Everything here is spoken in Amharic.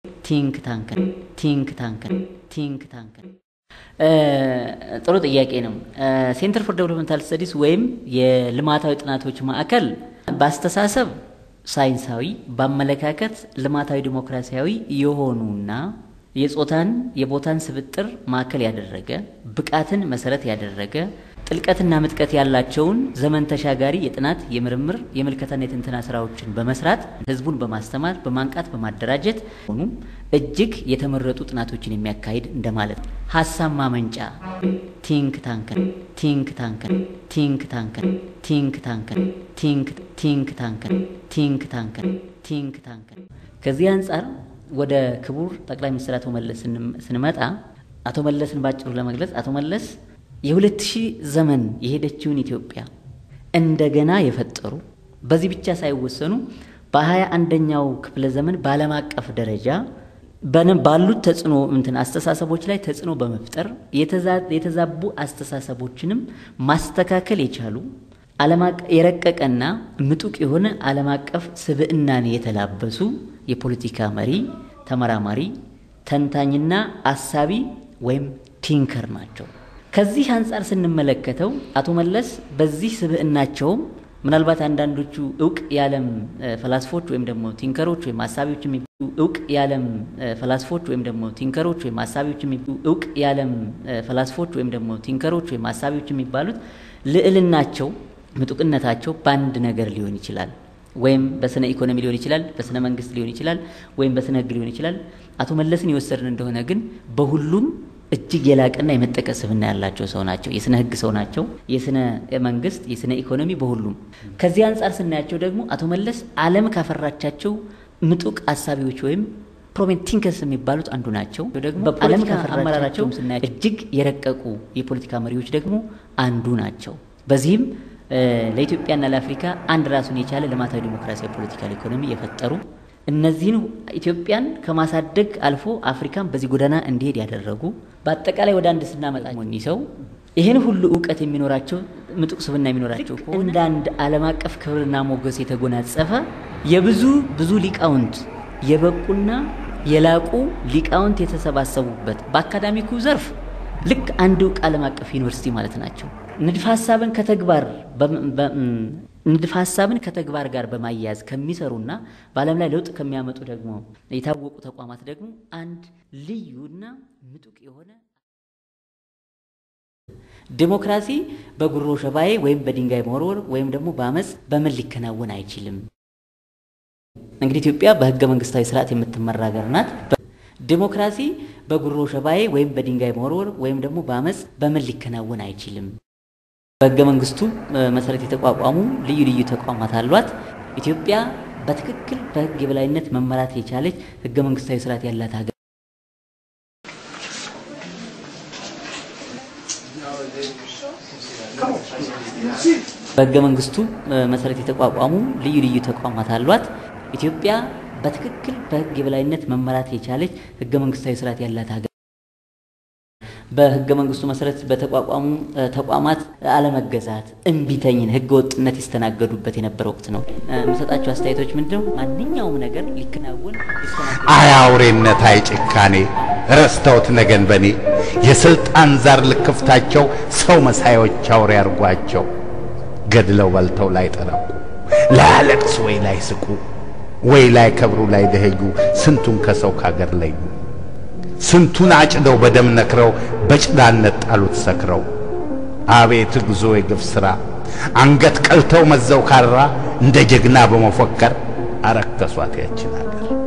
ቲንክ ታንክ ቲንክ ታንክ ቲንክ ታንክ ጥሩ ጥያቄ ነው። ሴንተር ፎር ዴቨሎፕመንታል ስተዲስ ወይም የልማታዊ ጥናቶች ማዕከል በአስተሳሰብ ሳይንሳዊ፣ በአመለካከት ልማታዊ ዲሞክራሲያዊ የሆኑና የጾታን የቦታን ስብጥር ማዕከል ያደረገ ብቃትን መሰረት ያደረገ ጥልቀትና ምጥቀት ያላቸውን ዘመን ተሻጋሪ የጥናት የምርምር የምልከታና የትንተና ስራዎችን በመስራት ህዝቡን በማስተማር በማንቃት በማደራጀት ሆኑም እጅግ የተመረጡ ጥናቶችን የሚያካሂድ እንደማለት ነው። ሀሳብ ማመንጫ ቲንክ ታንክን ቲንክ ታንክን ቲንክ ታንክን ቲንክ ታንክን ቲንክ ቲንክ ታንክን ቲንክ ታንክን ቲንክ ታንክን ከዚህ አንጻር ወደ ክቡር ጠቅላይ ሚኒስትር አቶ መለስ ስንመጣ አቶ መለስን ባጭሩ ለመግለጽ አቶ መለስ የሁለት ሺህ ዘመን የሄደችውን ኢትዮጵያ እንደገና የፈጠሩ በዚህ ብቻ ሳይወሰኑ በሀያ አንደኛው ክፍለ ዘመን በዓለም አቀፍ ደረጃ ባሉት ተጽዕኖ እንትን አስተሳሰቦች ላይ ተጽዕኖ በመፍጠር የተዛቡ አስተሳሰቦችንም ማስተካከል የቻሉ የረቀቀና ምጡቅ የሆነ ዓለም አቀፍ ስብዕናን የተላበሱ የፖለቲካ መሪ፣ ተመራማሪ፣ ተንታኝና አሳቢ ወይም ቲንከር ናቸው። ከዚህ አንጻር ስንመለከተው አቶ መለስ በዚህ ስብዕናቸውም ምናልባት አንዳንዶቹ እውቅ የዓለም ፈላስፎች ወይም ደግሞ ቲንከሮች ወይም አሳቢዎች እውቅ የዓለም ፈላስፎች ወይም ደግሞ ቲንከሮች ወይም አሳቢዎች እውቅ የዓለም ፈላስፎች ወይም ደግሞ ቲንከሮች ወይም አሳቢዎች የሚባሉት ልዕልናቸው ምጡቅነታቸው በአንድ ነገር ሊሆን ይችላል። ወይም በስነ ኢኮኖሚ ሊሆን ይችላል፣ በስነ መንግስት ሊሆን ይችላል፣ ወይም በስነ ህግ ሊሆን ይችላል። አቶ መለስን የወሰድን እንደሆነ ግን በሁሉም እጅግ የላቀና የመጠቀ ስብዕና ያላቸው ሰው ናቸው። የስነ ህግ ሰው ናቸው። የስነ መንግስት፣ የስነ ኢኮኖሚ በሁሉም ከዚህ አንጻር ስናያቸው ደግሞ አቶ መለስ ዓለም ካፈራቻቸው ምጡቅ አሳቢዎች ወይም ፕሮሜን ቲንከርስ የሚባሉት አንዱ ናቸው። ደግሞ ዓለም ካፈራራቸው ስናያቸው እጅግ የረቀቁ የፖለቲካ መሪዎች ደግሞ አንዱ ናቸው። በዚህም ለኢትዮጵያና ለአፍሪካ አንድ ራሱን የቻለ ልማታዊ ዲሞክራሲያዊ ፖለቲካል ኢኮኖሚ የፈጠሩ እነዚህን ኢትዮጵያን ከማሳደግ አልፎ አፍሪካን በዚህ ጎዳና እንዲሄድ ያደረጉ በአጠቃላይ ወደ አንድ ስናመጣ እኒህ ሰው ይህን ሁሉ እውቀት የሚኖራቸው ምጡቅ ስብዕና የሚኖራቸው እንደ አንድ ዓለም አቀፍ ክብርና ሞገስ የተጎናጸፈ የብዙ ብዙ ሊቃውንት የበቁና የላቁ ሊቃውንት የተሰባሰቡበት በአካዳሚኩ ዘርፍ ልክ አንድ እውቅ ዓለም አቀፍ ዩኒቨርሲቲ ማለት ናቸው። ንድፈ ሀሳብን ከተግባር ንድፈ ሀሳብን ከተግባር ጋር በማያያዝ ከሚሰሩና በዓለም ላይ ለውጥ ከሚያመጡ ደግሞ የታወቁ ተቋማት ደግሞ አንድ ልዩና ምጡቅ የሆነ ዲሞክራሲ በጉሮ ሸባዬ ወይም በድንጋይ መወርወር ወይም ደግሞ በአመፅ በምን ሊከናወን አይችልም። እንግዲህ ኢትዮጵያ በህገ መንግስታዊ ስርዓት የምትመራ ሀገር ናት። ዲሞክራሲ በጉሮ ሸባዬ ወይም በድንጋይ መወርወር ወይም ደግሞ በአመፅ በምን ሊከናወን አይችልም። በህገ መንግስቱ መሰረት የተቋቋሙ ልዩ ልዩ ተቋማት አሏት። ኢትዮጵያ በትክክል በህግ የበላይነት መመራት የቻለች ህገ መንግስታዊ ስርዓት ያላት ሀገር በህገ መንግስቱ መሰረት የተቋቋሙ ልዩ ልዩ ተቋማት አሏት። ኢትዮጵያ በትክክል በህግ የበላይነት መመራት የቻለች ህገ መንግስታዊ ስርዓት ያላት ሀገር በህገ መንግስቱ መሰረት በተቋቋሙ ተቋማት አለመገዛት፣ እምቢተኝን፣ ህገ ወጥነት ይስተናገዱበት የነበረ ወቅት ነው። የምሰጣቸው አስተያየቶች ምንድነው? ማንኛውም ነገር ሊከናወን አይ አውሬነት፣ አይ ጭካኔ ረስተውት ነገን በኔ የስልጣን ዛር ልክፍታቸው ሰው መሳዮች አውሬ አርጓቸው ገድለው በልተው ላይ ጠረቁ ላያለቅሱ ወይ ላይ ስቁ ወይ ላይ ከብሩ ላይ ደኸዩ ስንቱን ከሰው ካገር ለዩ ስንቱን አጭደው በደም ነክረው በጭዳነት ጣሉት ሰክረው አቤት ጉዞ የግፍ ሥራ አንገት ቀልተው መዘው ካራ እንደ ጀግና በመፎከር አረከሷት ያችን አገር